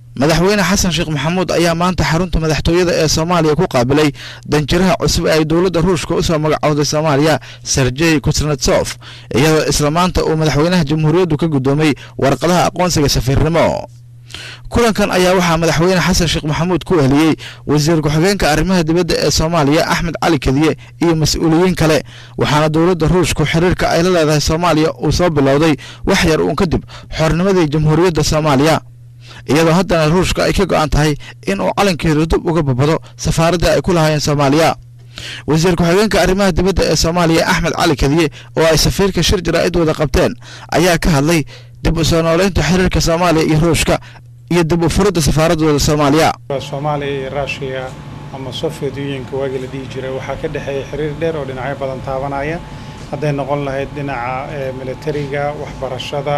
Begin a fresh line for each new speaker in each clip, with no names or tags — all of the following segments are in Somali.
madaxweyne xasan sheekh maxamuud ayaa maanta xarunta madaxtooyada ee soomaaliya ku qaabilay danjiraha cusub ee ay dowladda ruushka u soo magacowday soomaaliya serjey kusnetsof iyadoo isla maanta uu madaxweynaha jamhuuriyaddu ka guddoomay warqadaha aqoonsiga safiirnimo kulankan ayaa waxaa madaxweyne xasan sheekh maxamuud ku ehliyey wasiir ku-xigeenka arrimaha dibadda ee soomaaliya axmed cali kadiye iyo mas-uuliyiin kale waxaana dowladda ruushku xiriirka ay la leedahay soomaaliya uu soo bilowday wax yar uun kadib xornimadii jamhuuriyadda soomaaliya iyadoo haddana ruushka ay ka go'an tahay in uu calankeedu dib uga babado safaaraddii ay ku lahaayeen soomaaliya wasiir ku-xigeenka arrimaha dibadda ee soomaaliya axmed cali kadiye oo ay safiirka shir jaraa'id wada qabteen ayaa ka hadlay dib u soo nooleynta xiriirka soomaaliya iyo ruushka iyo dib u furidda safaaradooda soomaaliya
soomaaliya iyo ruushiya ama soviet unionka waagii la dhihi jiray waxaa ka dhexeeya xiriir dheer oo dhinacyo badan taabanaya hadday noqon lahayd dhinaca militariga waxbarashada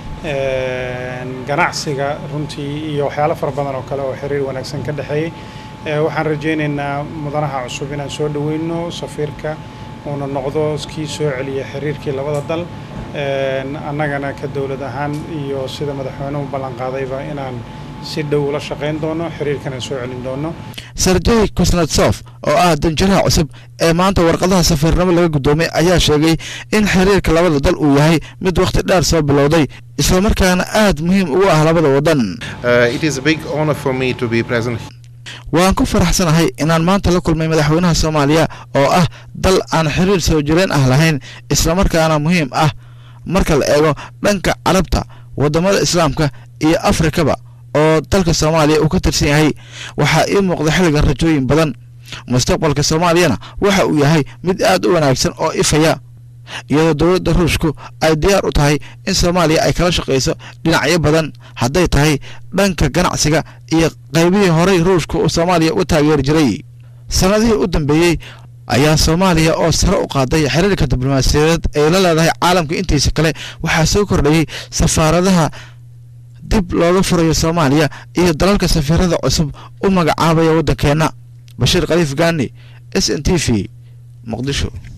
ganacsiga runtii iyo waxyaalo fara badan oo kale oo xiriir wanaagsan ka dhexeeyey waxaan rajaynaynaa mudanaha cusub inaan soo dhoweyno safiirka uuna noqdo kii soo celiya xiriirkii labada dal annagana ka dowlad ahaan iyo sida madaxweynuhu ballanqaadayba inaan si dhow ula shaqayn doono xiriirkana soo celin doono
serjey kusnetsof oo ah danjiraha cusub ee maanta warqadaha safiirnimo laga guddoomay ayaa sheegay in xiriirka labada dal uu yahay mid wakhti dheer soo bilowday islamarkaana aad muhiim ugu ah labada waddan waan ku faraxsanahay inaan maanta la kulmay madaxweynaha soomaaliya oo ah dal aan xiriir soo jireen ah lahayn islamarkaana muhiim ah marka la eego dhanka carabta waddamada islaamka iyo afrikaba oo dalka soomaaliya uu ka tirsan yahay waxaa ii muuqda xilligan rajooyin badan mustaqbalka soomaaliyana waxa uu yahay mid aad u wanaagsan oo ifaya iyadoo dowladda ruushku ay diyaar u tahay in soomaaliya ay kala shaqayso dhinacyo badan hadday tahay dhanka ganacsiga iyo qaybihii horey ruushku uu soomaaliya u taageeri jiray sannadihii u dambeeyey ayaa soomaaliya oo sare u qaaday xiriirka diblomaasiyadeed ay la leedahay caalamka intiisa kale waxaa soo kordhayey safaaradaha dib looga furayo soomaaliya iyo dalalka safiirada cusub u magacaabaya waddankeenna bashiir khaliif gaani s n t v muqdisho